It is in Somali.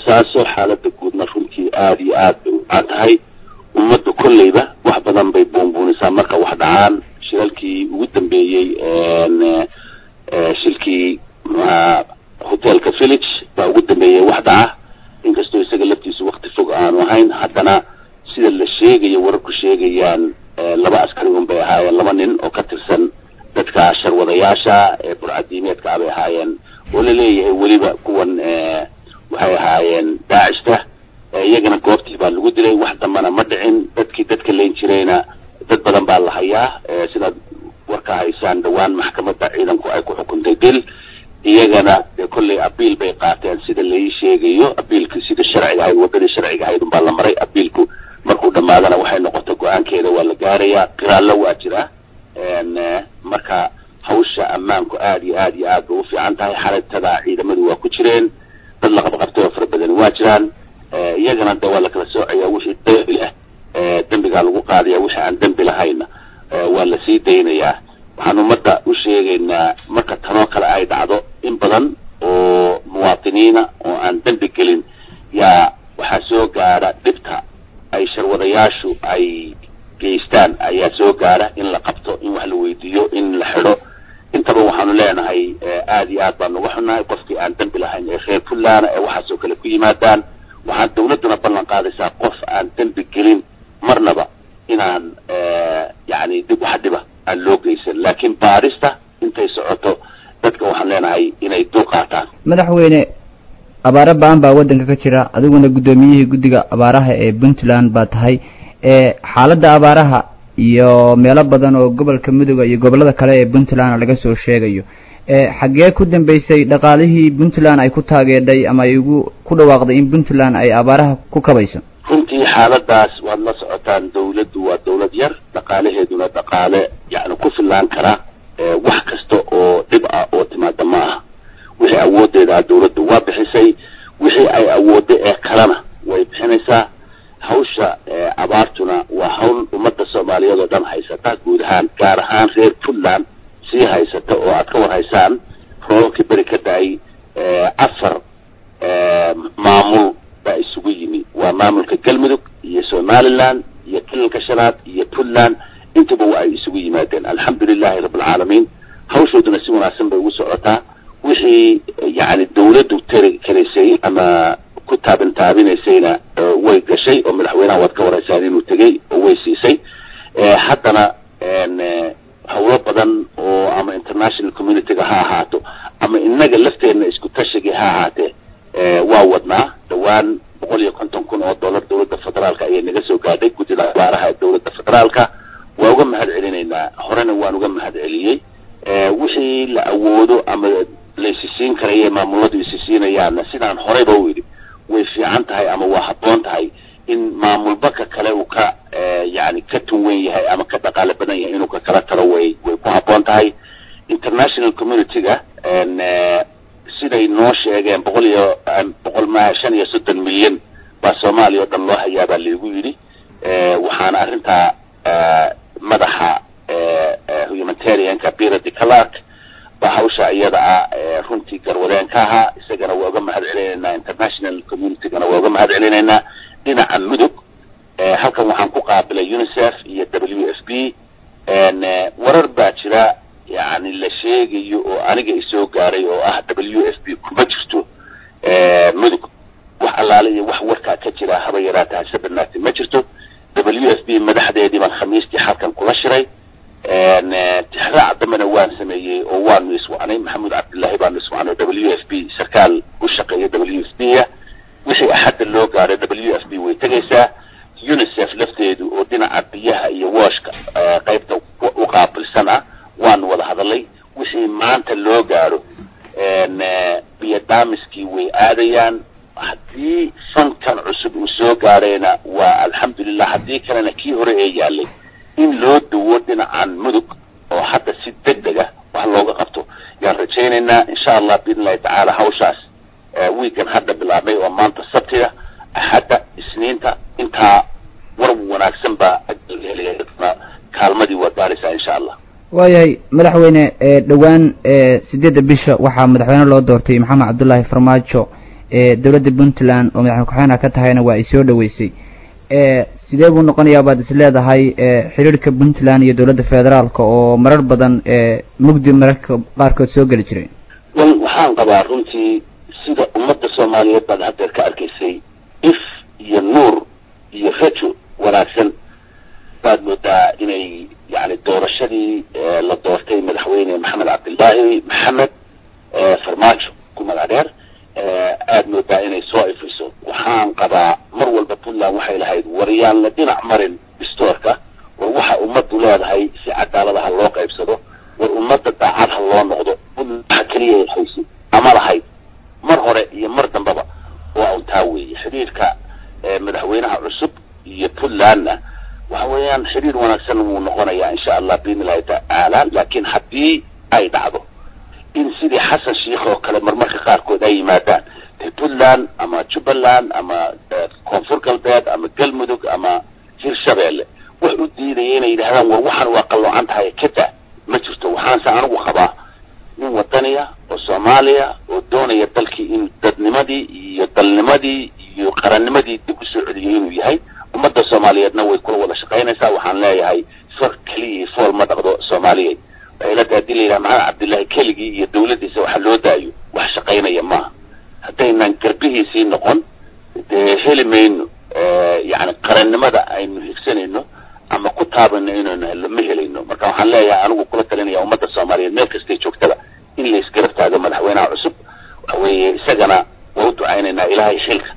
boosaaso xaaladda guudna runtii aada iyo aad bay u caan tahay ummadda kolleyba wax badan bay buunbuunisaa marka wax dhacaan shilalkii ugu dambeeyey shilkii mxuaha hotelka village baa ugu dambeeyey wax dhaca inkastoo isaga laftiisu wakti fog aanu ahayn haddana sida la sheegayo wararku sheegayaan laba askari un bay ahaayeen laba nin oo ka tirsan dadka sharwadayaasha ee burcadiimeedka ah bay ahaayeen oo la leeyahay weliba kuwan waxay ahaayeen daacishta iyagana goobtii baa lagu dilay wax dambana ma dhicin dadkii dadka layn jirayna dad badan baa la hayaa sidaad warka haysaan dhawaan maxkamadda ciidanku ay ku xukuntay dil iyagana dee kolley abiil bay qaateen sida lai sheegayo abiilku sida sharciga ahayd waddadii sharciga ahayd unbaa la maray abiilku markuu dhamaadana waxay noqotay go-aankeeda waa la gaarayaa qiraallo waa jira marka hawsha ammaanku aada iyo aad iyo aad bay u fiican tahay xalaytada ciidamadu waa ku jireen dad la qabqabtay oo fara badani waa jiraan iyagana de waa la kala soocaya wixii dembi leh dembigaa lagu qaadaya wixii aan dembi lahayna waa la sii daynayaa waxaan ummadda u sheegaynaa marka tanoo kale ay dhacdo in badan oo muwaatiniina oo aan dembi gelin yaa waxaa soo gaadha dhibta ay sharwadayaashu ay geystaan ayaa soo gaadha in la qabto in wax la weydiiyo in la xidho intaba waxaanu leenahay aada iyo aad baan uga xunnahay qofkii aan dembi lahayn ee reer puntland ee waxaasoo kale ku yimaadaan waxaan dawladduna ballan qaadaysaa qof aan dembi gelin marnaba inaan yani dib wax dhiba aan loo geysan laakiin baarista intay socoto dadka waxaan leenahay inay dul qaataan madaxweyne abaaro ba-an baa waddanka ka jira adiguna guddoomiyihii guddiga abaaraha ee puntland baa tahay xaaladda abaaraha iyo meelo badan oo gobolka midooda iyo gobollada kale ee puntland laga soo sheegayo xaggee ku dambeysay dhaqaalihii puntland ay ku taageedhay ama ay ugu ku dhawaaqday in puntland ay abaaraha ku kabayso runtii xaaladaas waad la socotaan dawladdu waa dawlad yar dhaqaalaheeduna dhaqaale yacni ku fillaan kara wax kasta oo dhib ah oo timaada ma aha wixii awoodeeda dawladdu waa bixisay wixii ay awooddo ee kalena way bixinaysaa hawsha abaartuna waa hawl ummadda soomaaliyeed oo dhan haysata guud ahaan gaar ahaan reer puntland sii haysata oo aad ka war haysaan roobabkii beri ka da-ay afar maamul baa isugu yimi waa maamulka galmudug iyo somaliland iyo kilalka shanaad iyo puntland intaba wa ay isugu yimaadeen alxamdulilahi rabbilcaalamiin hawshooduna si wanaagsan bay ugu socotaa wixii yani dawladdu tari karaysay ama ku taabin taabinaysayna way gashay oo madaxweynaha waad ka waraysaan inuu tegey oo way siisay haddana hawlo badan oo ama international communityga ha ahaato ama inaga lafteenna isku tashigii ha ahaatee waa wadnaa dhawaan boqol iyo konton kun oo dollar dawladda federaalka ayay naga soo gaadhay guddida abaaraha ee dawladda federaalka waa uga mahad celinaynaa horena waan uga mahad celiyey wixii la awoodo ama la isisiin karaye maamuladu isisiinayaanna sidaan horeyba u idhi way fiican tahay ama waa habboon tahay in maamulba ka kale uu ka yani ka tunwen yahay ama ka dhaqaale badan yahay inuu ka kala talo way way ku habboon tahay international community-ga siday noo sheegeen boqol iyo boqol ma shan iyo soddon milyan baa soomaaliya oo dhan loo hayaa baa laigu yidhi waxaana arrintaa madaxa humanitarianka birady clark baa hawsha iyada ah runtii garwadeen ka ahaa isagana waa uga mahad celinaynaa international communitygana waa uga mahad celinaynaa dhinaca mudug halkan waxaan ku qaabilay unicef iyo w f b warar baa jira yani la sheegayo oo aniga isoo gaaray oo ah w f b kuma jirto mudug wax allaale iyo wax warkaa ka jira haba yaraata hase badnaati ma jirto w f b madaxdeedii baan khamiistii halkan kula shiray tixraac dambena waan sameeyey oo waanu iswacnay maxamuud cabdullaahi baanu iswacnay w f b sarkaal u shaqeeya w f b a wixii axadda loo gaaray w f b way tegaysaa unicef lafteedu oo dhinaca biyaha iyo wooshka qaybta u qaabilsan ah waanu wada hadalay wixii maanta loo gaaro biyo daamiskii way aadayaan haddii fankan cusub uu soo gaarayna waa alxamdulilah haddii kalena kii hore ee yaalay in loo duwo dhinacan mudug oo hadda si deg deg ah wax looga qabto yaan rajaynaynaa insha allah biidn illahi tacaala hawshaas wiikan hadda bilaabnay oo maanta sabtiga axadda isniinta intaa war wanaagsan baa kaalmadii waa gaaraysaa insha allah waayahay madaxweyne dhowaan sideedda bisha waxaa madaxweyne loo doortay maxamed cabdullaahi farmaajo dowladda puntland oo madaxweyne ku-xigeenka ka tahayna waa ay soo dhaweysay sidee buu noqonayaa baad is leedahay xiriirka puntland iyo dowladda federaalka oo marar badan mugdi mararka qaarkood soo geli jiray wal waxaan qabaa runtii sida ummadda soomaaliyeed baad haddeer ka arkaysay if iyo nuur iyo rajo wanaagsan baad moodaa inay yani doorashadii la doortay madaxweyne maxamed cabdillaahi maxamed farmaajo ku magac dheer aad moodaa inay soo ifiso waxaan qabaa mar walba puntland waxay lahayd waryaan la dhinac marin distoorka war waxa ummaddu leedahay si cadaalada ha loo qaybsado war ummadda daacad ha loo noqdo puntland waxa keliya ay haysid ama lahayd mar hore iyo mar dambaba waa un taa weeye xidhiirka madaxweynaha cusub iyo puntlandna waxa weeyaan xidhiir wanaagsan wuu noqonayaa insha allah biidni illahi tacaala laakiin haddii ay dhacdo in sidii xasan sheikh oo kale marmarka qaarkood ay yimaadaan de puntland ama jubbaland ama koonfur galbeed ama galmudug ama hirshabeelle wax u diidaya inay yidhahdaan war waxaan waa qalloocan tahay kada ma jirto waxaanse anigu qabaa nin wadaniya oo soomaaliya oo doonaya dalkii inuu dadnimadii iyo dalnimadii iyo qarannimadii dib usoo celiyay inuu yahay ummadda soomaaliyeedna way kula wada shaqaynaysaa waxaan leeyahay far keliya fool ma dhaqdo soomaaliyeed ilada hadii la yidhaha maxamed cabdillahi keligii iyo dawladdiisa waxa loo daayo wax shaqaynaya maaha haddaynan garbihiisii noqon dee heli mayno yani qarannimada aynu higsanayno ama ku taabayno inaynu helno ma helayno marka waxaan leeyahay anigu kula talinaya ummadda soomaaliyeed meel kastay joogtaba in la isgarab taago madaxweynaha cusub waxa weeye isagana waa u ducaynaynaa ilaahay xilka